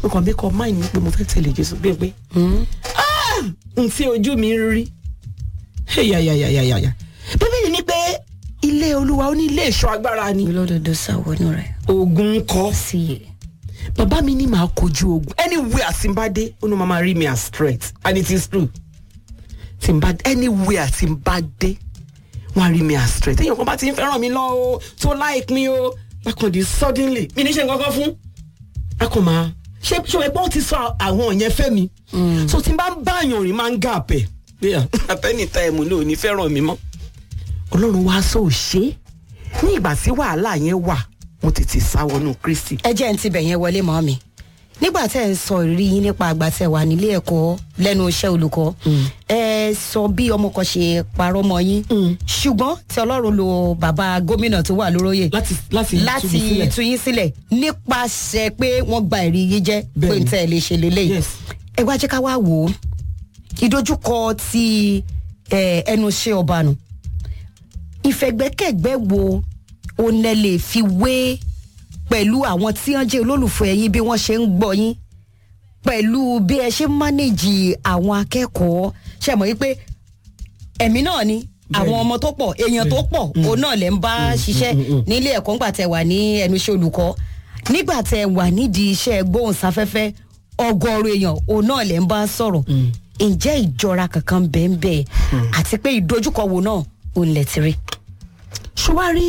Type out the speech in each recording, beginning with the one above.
mo kàn bí kọ máì ní pé mo fẹ́ tẹ̀lé jésù bí pé n tí ojú mi ń rí yàyàyàyàyà bíbélì ní pé ilé olúwa ó ní ilé ìṣọ́ agbára ni olódodo sáwọnú rẹ ogun kọ́ sí i. bàbá mi ní màá kojú ogun anywhere tí n bá dé ó ní màá máa rí mi as straight and it is true tí n bá anywhere tí n bá dé wọn á rí mi as straight èèyàn kan bá ti ń fẹ́ràn mi lọ o tó like mi o bákan di suddenly mi ní ṣe nǹkan kan fún a kò máa ṣé ṣé ẹgbọ́n ti sọ àwọn yẹn fẹ́ mi so tí n bá ń bá àyàn rìn máa ń gà pẹ̀ pé àtẹnìta ẹ̀mú ló ní fẹ́ràn mi mọ́ ọlọ́run wá sọ òṣè ní ìgbà tí wàhálà yẹn wà mo tètè sá wọnú kristi ẹ jẹ́ ń tibẹ̀ yẹn wọlé mọ́ mi nígbà tẹ́ ẹ sọ ìrírí yín nípa àgbà tẹ́ wà nílé ẹ̀kọ́ lẹ́nu iṣẹ́ olùkọ́ ẹ sọ bí ọmọ kan ṣe parọ́ mọ́ yín ṣùgbọ́n tí ọlọ́run lo bàbá gómìnà tó wà lóróyè láti láti láti túbi sílẹ̀. tú yín sílẹ̀ nípasẹ̀ pé wọ́n gba ẹ̀rí yín jẹ́ pé Bẹ́ẹ̀ni. n tẹ́ ẹ lè ṣe lélẹ́yìí Yes. ẹ wá jẹ́ ká wá wò ó ìdojúkọ ti eh, ẹnu iṣẹ́ ọba nù ìfẹ̀gbẹ́kẹ̀gbẹ́ wo onẹ lè fi wé pẹ̀lú àwọn tí wọ́n jẹ́ olólùfẹ́ yín bí wọ́n ṣe ń gbọ́ yín pẹ̀lú bí ẹ ṣe ń mánéjì àwọn akẹ́kọ̀ọ́ ṣe mọ̀ wípé ẹ̀mí náà ni àwọn ọmọ tó pọ̀ èèyàn tó pọ̀ òun náà lè ń bá ṣiṣẹ́ nílé ẹ̀kọ́ ńgbà tẹ wà ní ẹnu iṣẹ́ olùkọ́ nígbà tẹ wà nídìí iṣẹ́ gbóhùnsáfẹ́fẹ́ ọgọ́rùn èèyàn òun náà lè ń bá sọ̀rọ̀ ǹjẹ́ ìjọra kankan bẹ́ẹ̀ bẹ́ẹ̀ àti pé ìdojúkọ wo náà òun lẹ̀ ti rí. ṣùwárí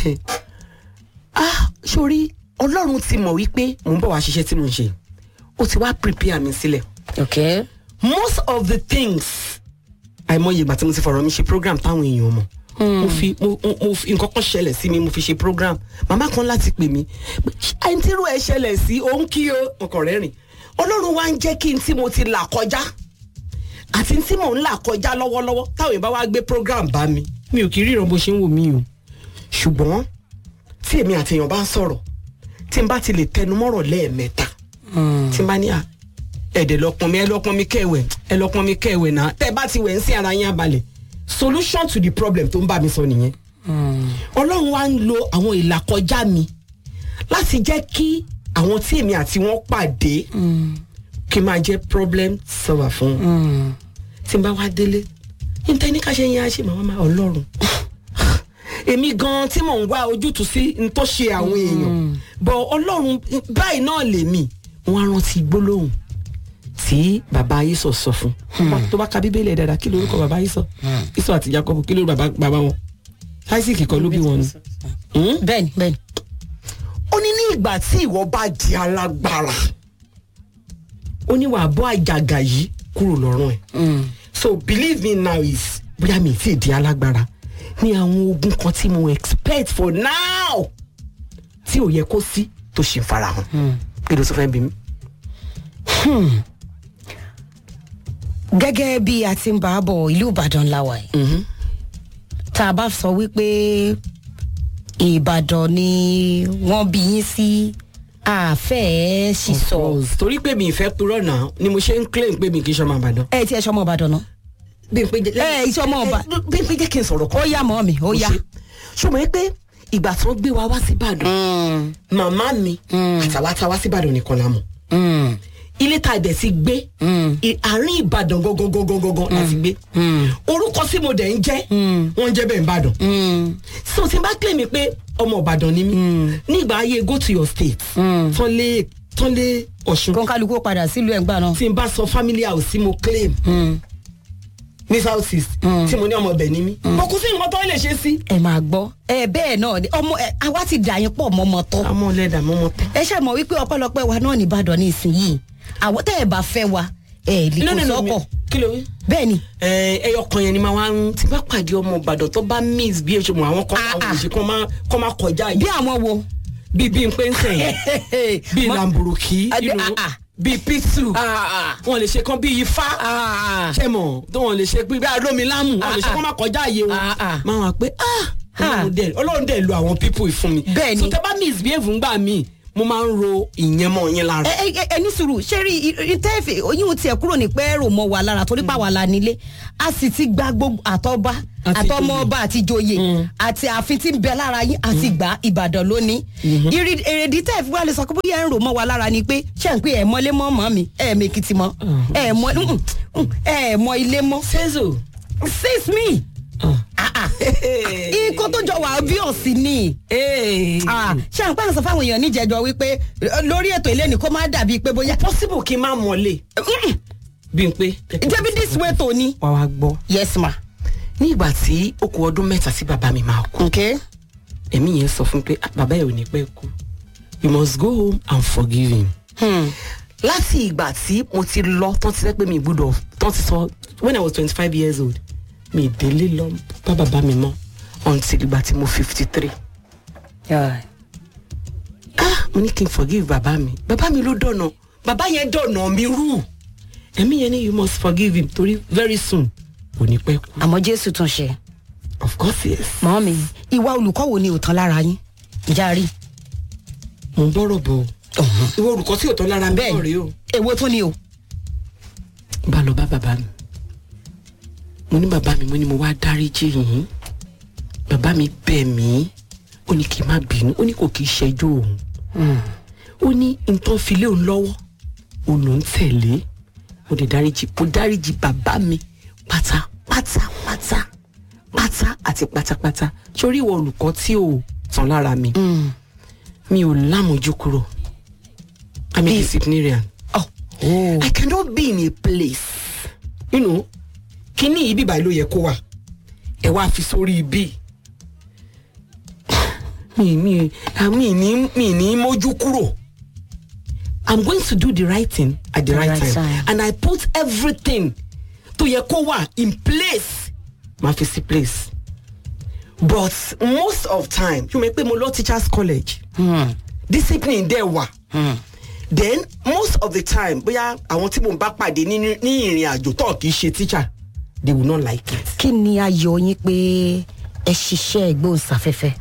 ah sórí ọlọ́run ti mọ̀ wípé mò ń bọ̀ wá ṣiṣẹ́ tí mò ń ṣe ó ti wá prepare mi sílẹ̀ okay. most of the things àìmọye ìgbà tí mo ti fọ̀rọ̀ mi ṣe program táwọn èèyàn mọ̀ mo fi mo mo- mo fi nǹkan kan ṣẹlẹ̀ sí mi mo fi ṣe program màmá kan láti pè mí àìntírú ẹ ṣẹlẹ̀ sí òun kí o ọkàn rẹ̀ rìn ọlọ́run wá ń jẹ́ kí n tí mo ti là kọjá àti tí mò ń là kọjá lọ́wọ́lọ́wọ́ táwọn èèyàn bá wá gbé program bá mi mi ò kì í ríran bó ṣe ń wò mí o ṣùgbọ́n tí èmi àti èèyàn bá ń sọ̀rọ̀ tí n bá ti lè tẹnumọ́rọ̀ lẹ́ẹ̀mẹ́ta tí n bá ní à ẹ̀dẹ̀ lọ́pọ̀ mi ẹ lọ́pọ̀ mi kẹ̀wẹ̀ ẹ lọ́pọ̀ mi kẹ̀wẹ̀ náà tẹ́ ẹ bá ti wẹ̀ ń sí ara yín abalẹ̀ solution to the problem tó ń bá mi sọ nìyẹn ọlọ́run wa ń lo àwọn ìlàkọjá mi láti jẹ́ kí àwọn tí èmi àti wọn pàdé kí n máa jẹ́ problem solver fún wọn tí n bá wá délé níta ní ká ṣe yẹn á ṣe màmá máa ọlọ́run èmi gan tí mò ń wá ojútùú sí n tó ṣe àwọn èèyàn bọ̀ ọlọ́run báyìí náà lèmi wọn á rántí gbólóhùn tí bàbá ayísọ sọ fún tó bá ka bíbélì ẹ̀ dáadáa kí lórúkọ bàbá ayísọ ìsọ àti jacob kí lórúkọ bàbá bàbá wọn isaac kọ́ ló bí wọn ni. Hmm? bẹ́ẹ̀ni bẹ́ẹ̀ni. ó ní ní ìgbà tí ìwọ bá di alágbára ó ní wàá bọ́ àjàgà yìí kúrò lọ́rùn ẹ̀ so believe me now is bóyá mi ti di alágbára ní àwọn ogun kan tí mo expect for now tí ò yẹ kó sí tó ṣe ń farahàn kí ló sọ fẹ́ bí mi. gẹ́gẹ́ bí a ti ń bá a bọ̀ ìlú ìbàdàn làwà yìí tá a bá sọ wípé ìbàdàn ni wọ́n bí yín sí àfẹ́ sísọ torí pé mi ìfẹ́ purọ́ náà ni mo ṣe ń claim pé mi kì í ṣọmọ àbàdàn. ẹ tí ẹ sọmọ ìbàdàn náà bí n pé jẹ́ ẹ iṣẹ́ ọmọ ọba bí n pé jẹ́ kí n sọ̀rọ̀ ó kan. yá mọ́ mi ó yá. ṣùgbọ́n pé ìgbà tí wọ́n gbé wa wá sí ìbàdàn màmá mi àtàwa tá a wá sí ìbàdàn nìkan la mọ̀ ilé tá a dẹ̀ ti gbé i- àárín ìbàdàn gangan gangan gangan la ti gbé orúkọ tí mo dẹ̀ ń jẹ́ wọ́n ń jẹ́ bẹ́ẹ̀ ìbàdàn so tí n bá claim pé ọmọ ìbàdàn ni mí nígbà ayé go to your state tán lé tán lé ọ̀ṣun kó kálukú ó padà sílùú ẹ̀ ń gbà náà. tí n bá sọ family house tí mo claim ní south east tí mo ní ọmọ ọbẹ̀ ní mí mo kú sí nǹkan tó lè ṣe sí. ẹ máa gbọ́ ẹ bẹ́ẹ̀ náà ni ọmọ ẹ àwa ti dà yín pọ̀ mọ́mọ́ tọ́ àmọ́ lẹ́dà mọ́mọ́ tán. ẹ ṣe mọ̀ wípé ọpẹ́lọpẹ́ wa náà ní ìbàdàn ní ìsinyìí àwọn tẹ́ ẹ bá fẹ́ wa ẹ lè kó sọ́kọ̀ kí ló wí. bẹ́ẹ̀ ni ẹ ẹyọ kan yẹn ni màá wá ń tí bá pàdé ọmọ ìbàdàn tó bá miss bí èso mọ àwọn kan Ah, àwọn ah. òṣì kan máa kọ́ máa kọjá bí yìí àwọn wo. bí bí n pé ń sẹ̀yìn bí Mọ- lamburuki Adé- you know, ah, ah. bí pitsu Ah, ah. wọn lè ṣe kan bí ifá Ah. ṣe mọ̀ tó wọn lè ṣe pé bí arómi lámù wọn lè ṣe kán máa kọjá àyè wọn Ah, ah. máa wà pé ah ọlọ́run dẹ̀ ọlọ́run dẹ̀ lo àwọn pípò ìfún mi Bẹ́ẹ̀ ni. so tẹ bá misbehave ńgbà míì mo máa ń ro ìyẹn mọ́ yín lára. ẹ ẹ ẹ ní sùúrù ṣé rí ìtẹ́ẹ̀fẹ̀ oyún tiẹ̀ kúrò ní pẹ́ẹ́rò mọ́ wa lára torí pa wà lá nílé a sì ti gba gbogbo àtọ́ba Àti àtọmọọba àti joyè àti ààfin tí ń bẹ lára yín àti gbà ìbàdàn lónìí Ìrì- èrèdí tẹ́ ẹ̀ fi wá lè sọ pé bóyá ẹ̀ ń rò mọ́ wa lára ni pé ṣé ń pé ẹ̀ mọ́lé mọ́ mọ́ mi ẹ̀ mẹ́kìtì mọ́ ẹ̀ mọ́ mm, mm, ẹ̀ mọ́ ilé mọ́ sẹ́zò. sis me Ah, ah. ikọ́ tó jọ wà bí ọ̀sìn ni Ah, ṣé à ń pàṣẹ fáwọn èèyàn níjẹjọ wípé eh, lórí ètò ilé ni kó má dàbí pé bóyá possible kí n má mọ̀lé. bí n pé. jẹ́bi this way tó ní. wá wá gbọ́. yes ma. ní ìgbà tí ó kù ọdún mẹ́ta sí bàbá mi máa kú okay. ẹ̀mí yẹn sọ fún mi pé "Ah, bàbá yẹn ò ní pẹ́ kú you must go home and forgive him. Hmm. láti ìgbà tí mo ti lọ tán ti sẹ́ pé mi gbúdọ̀ tán ti sọ when i was twenty five years old mi délé lọ bá bàbá mi mọ́ until ìgbà tí mo fifty three. Yeah. ah mo ní kí n forgive bàbá mi bàbá mi ló dọ̀nà bàbá yẹn dọ̀nà mi rú ẹ̀mí yẹn ni you must forgive him torí very soon kò ní pẹ́ kú. àmọ́ jésù tún ṣe. of course yes. mọ́ mi ìwà olùkọ́ wo ni ò tán lára yín ìjà rí. mo ń bọ̀rọ̀ bọ̀ o ìwọ olùkọ́ tí ò tán lára mi bẹ́ẹ̀ náà rèé o. èwo tún ni o. bá lọ bá bàbá mi mo ní bàbá mi mo ní mo wá dáríjì yín bàbá mi bẹ̀ mí ó ní kí n má bínú ó ní kò kí í ṣẹjọ́ òun ó ní nǹkan fi lé òun lọ́wọ́ òun ló ń tẹ̀lé mo lè dáríjì mo dáríjì bàbá mi pátápátá pátá pátá àti pátápátá sórí ìwọ olùkọ́ tí ò tán lára mi mi ò lámójú kúrò i'm a Bí- disciplinarian. Oh. Oh. I cannot be in a place. You know, kíní ibi báyìí ló yẹ kó wà. Ẹ wá fi sórí ibi. Mi mi ah, mi ní mi ní mójú kúrò. I'm going to do the right thing at the, The right, right time. time. And I put everything tó yẹ kó wà in place. Màá fi sí place. But most of time, you may pay mo lọ teachers college. Hmm. Discipline dẹ̀ wà Hmm. then most of the time bóyá àwọn tí mo bá pàdé ní ní ìrìn àjò tó kì í ṣe teacher they will not like it. kí ni ayọ̀ yín pé ẹ ṣiṣẹ́ ìgbóhùnsáfẹ́fẹ́.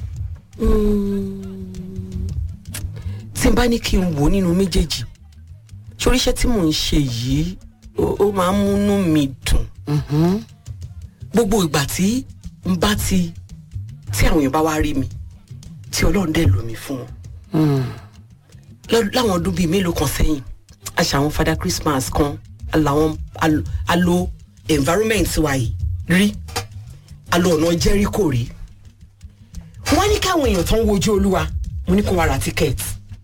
tí n bá ní kí n wò nínú méjèèjì sórí iṣẹ́ tí mò ń ṣe yìí ó ó máa ń múnú mi dùn gbogbo ìgbà tí n bá ti tí àwọn èèyàn bá wá rí mi tí ọlọ́run dẹ̀ lò mí fún wọn lọ́- láwọn ọdún bíi mélòó kan sẹ́yìn a ṣe àwọn father christmas kan làwọn alo- alo environment wa yìí rí alo ọ̀nà jericho rí wọ́n ní káwọn èèyàn tó ń wojú olúwa mo ní kó wá ra ticket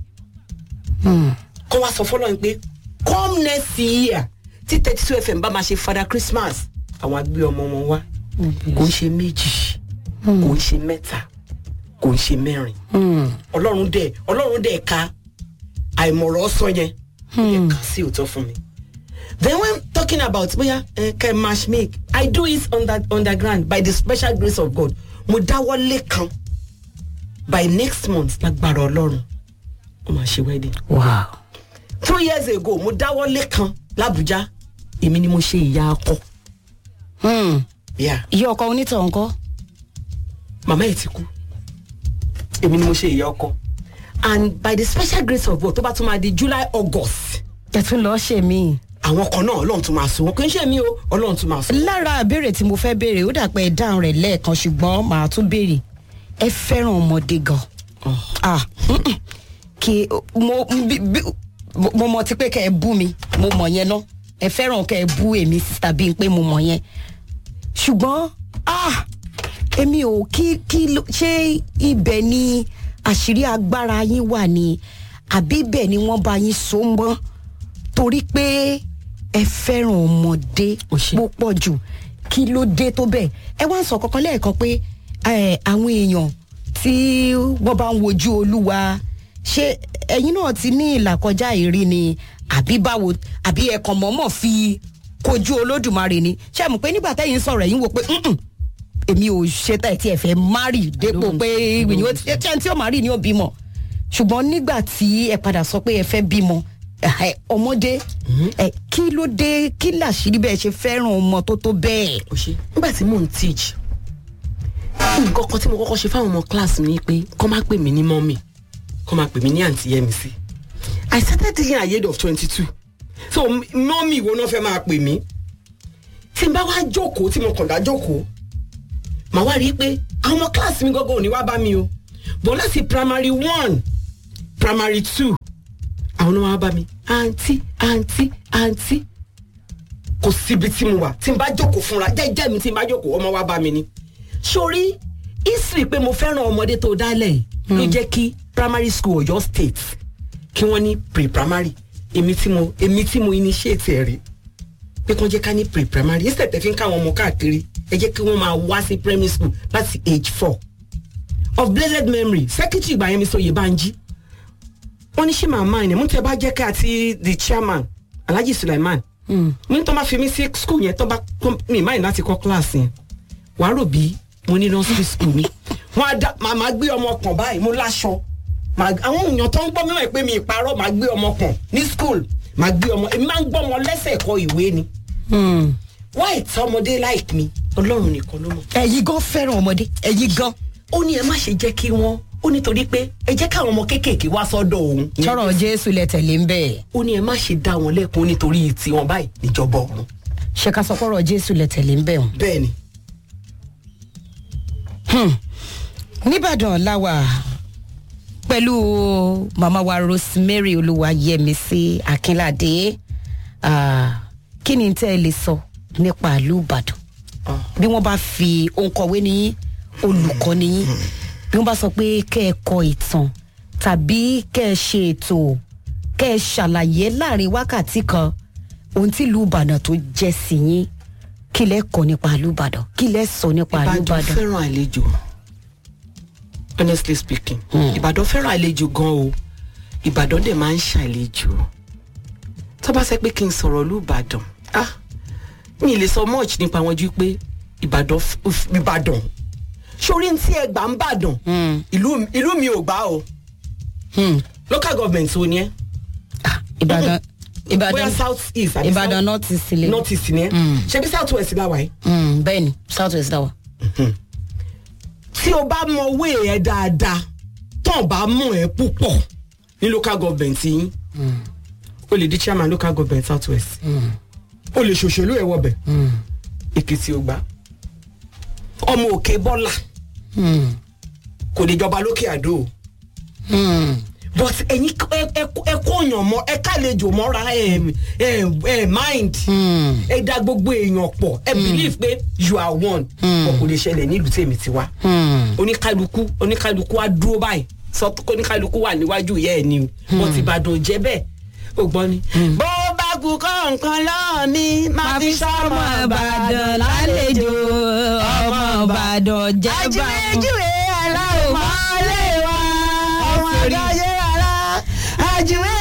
kó wá sọ fọlọ́run pé come next year tí thirty two fm bá máa ṣe father christmas àwọn agbé ọmọ wọn wá kò ń ṣe méjì kò ń ṣe mẹ́ta kò ń ṣe mẹ́rin ọlọ́run dẹ̀ ọlọ́run dẹ̀ ka àìmọ̀rọ̀ sọ yẹn ó yẹ ká sí òótọ́ fún mi. then when talking about bóyá uh, kẹ́ match make i do it under, underground by the special grace of god mo dáwọ́ lé kan by next month lágbára ọlọ́run ó máa ṣe wedding. wow. two years ago mo dáwọ́ lé kan làbújá èmi ni mo ṣe ìyá akọ. Hmm. Yeah iye ọkọ onítọ̀ ńkọ́. màmá ẹ̀ ti kú èmi ni mo ṣe ìyá ọkọ and by the special grace of God tó bá tún máa di July August ẹ tún lọ́ọ́ ṣe mí. àwọn kan náà Ọlọ́run tún máa so wọn kì í ṣe mí o Ọlọ́run tún máa so. lára ìbéèrè tí mo fẹ́ béèrè ó dà pé ẹ dáhùn rẹ̀ lẹ́ẹ̀kan ṣùgbọ́n màá tún béèrè ẹ fẹ́ràn ọmọdé gan. ah mm-mm. kí mo bí- bí- mo mọ ti pé kẹ́ ẹ bú mi mo mọ̀ yẹn náà ẹ fẹ́ràn kẹ́ ẹ bú èmi sísá bíi pé mo mọ̀ yẹn ṣùgbọ́n ah èmi ò kí kí ló- ṣé ibẹ̀ ni àṣírí agbára yín wà ní àbí ibẹ̀ ni wọ́n bá yín so mọ́ torí pé ẹ fẹ́ràn ọmọdé Ó ṣé. púpọ̀ jù kí ló dé tó bẹ́ẹ̀ ẹ wá ń sọ kankan lẹ́ẹ̀kan pé eh, àwọn èèyàn tí wọ́n bá ń wojú olúwa ṣé ẹ̀yin náà ti ní ìlàkọjá ìrí ni àbí báwo àbí ẹ̀kan mọ̀ọ́mọ̀ fi kojú olódùmarè ni ṣé ẹ mọ̀ pé nígbà tẹ́yìn sọ̀rọ̀ ẹ̀yin wò pé "Mm-mm, èmi ò ṣe tá ẹ̀ tí ẹ̀ fẹ́ márì dépò pé ìyẹn ó ti- tí ẹni tí ó márì ni ó bímọ ṣùgbọ́n nígbà tí ẹ padà sọ pé ẹ fẹ́ bímọ ẹ, ọmọdé ẹ, kí ló dé kí làṣírí bẹ́ẹ̀ ṣe fẹ́ràn ọmọ tó tó bẹ́ẹ̀. ó ṣe nígbà tí mò ń teach nǹkan kan tí mo kọ́kọ́ ṣe fáwọn ọmọ class mi ni pé kọ́ má pè mí ní mọ́mì kọ́ máa pè mí ní àǹtí yẹmísí i started thinking at the age of twenty two so mọ́mì wo náà fẹ́ máa pè mí tí n bá wá jókòó tí mo kàn dá jókòó màá wá rí i pé àwọn ọmọ kíláàsì mi gọ́gọ́ ò ní wá bá mi o bọ̀ láti primary one primary two àwọn náà wá bá mi àǹtí àǹtí àǹtí kò síbi tí mo wà tí n bá jókòó fúnra jẹ́jẹ́ mi tí n bá jókòó ọmọ wá bá mi ni sórí history pé mo fẹ́ràn ọmọdé tó dálẹ̀ yìí ló jẹ́ kí primary school ọ̀yọ́ state kí wọ́n ní pre-primary èmi tí mo èmi tí mo initiate ẹ̀ rí pé kí wọ́n jẹ́ ká ní pre-primary instead tẹ̀ fi ń káwọn ọmọ káàkiri ẹ jẹ́ kí wọ́n máa wá sí primary school láti age four of blessed memory secretary ìgbà yẹn mi sọ Oyèbánjí wọ́n ní ṣé màmá ẹ̀ ní mú tẹ́ bá jẹ́ ká àti the chairman Alhaji Sulaiman ní tó bá fi mí sí school yẹn tó bá mi máa ní láti kọ́ class yẹn wàá rò bí mo ní nursery school ni wọ́n á dá màmá gbé ọmọ kan báyìí mo láṣọ àwọn èèyàn tó ń gbọ́ mímọ̀ pé mi ìparọ́ màá gbé ọmọ kan ní school màá gbé ọmọ èmi máa ń gbọ́ ọmọ lẹ́sẹ̀ kọ ìwé ni why tí ọmọdé like mi ọlọ́run nìkan ló mọ̀. ẹ̀yin gan fẹ́ràn ọmọdé ẹ̀yin gan. ó ní ẹ má ṣe jẹ́ kí wọ́n ó nítorí pé ẹ jẹ́ káwọn ọmọ kéékèèké wá sọ́dọ̀ òun. tọrọ jésù lẹ tẹ̀lé ń bẹ́ẹ̀. ó ní ẹ má ṣe dá wọn lẹ́kun nítorí tiwọn báyìí níjọba ọ̀run. ṣé ká sọ pọ̀rọ̀ jésù lẹ tẹ̀lé ń bẹ́ẹ̀. bẹ́ẹ̀ni. nìbàdàn làwà pẹ̀lú màmá wa rosemary olúwayẹmísí akínládé kí ni tẹ́ ẹ lè sọ nípa ìlú ìbàdàn bí wọ́n bá fi òǹkọ̀wé ní olùkọ́ nìyí bí wọ́n bá sọ pé kẹ́ ẹ kọ ìtàn tàbí kẹ́ ẹ ṣe ètò kẹ́ ẹ ṣàlàyé láàrin wákàtí kan ohun tí ìlú ìbàdàn tó jẹ́ sí yín kí lẹ́ kọ́ nípa ìlú ìbàdàn kí lẹ́ sọ nípa ìlú ìbàdàn ìbàdàn. fẹ́ràn àlejò honestly speaking ìbàdàn fẹ́ràn àlejò gan o ìbàdàn dẹ̀ máa ń ṣàlejò tó bá sẹ́ pé kí n sọ̀rọ̀ ìlú ìbàdàn ah mi ì lè sọ much nípa wọn ju pé ìbàdàn f- f- ìbàdàn sórí tí ẹ gbà ń bàdàn ìlú ìlú mi ò gbà o Hmm. local government wo ni ẹ Ah, ìbàdàn bóyá ìbàdàn south east àbí ìbàdàn south- north east sílẹ̀. north east ni ẹ ṣebí south west la wà yìí Mm, bẹ́ẹ̀ni south west dáwà. tí o bá mọ owó ẹ dáadáa tán bá mọ ẹ púpọ̀ ní local government yín o lè di chairman local government south west o lè ṣòṣèlú ẹ wọbẹ èkìtì ò gbà ọmọ òkè bọ́là kò lè jọba lókè àdó o but ẹ̀yin ẹ- ẹ ẹ kóyàn mọ ẹ kálejò mọ́ra ẹ ẹ ẹ mind ẹ dá gbogbo èèyàn pọ̀ ẹ believe pé you are one ọ̀ kò lè ṣẹlẹ̀ nílùú tèmi ti wá oníkálukú oníkálukú á dúró báyìí sọ pé oníkálukú wà níwájú ìyá ẹ ni o wọn ti bàdàn jẹ bẹ́ẹ̀ ó gbọ́ ni. bó bá kú kọ́ nǹkan lọ́ọ̀ mi máa fi sọ́mọ ìbàdàn lálejò ọmọ ìbàdàn jẹ́ bá àjùmẹ́jùwé aláwọ̀ mọ́lẹ̀ wa ọmọ àdáyé ara àjùmẹ́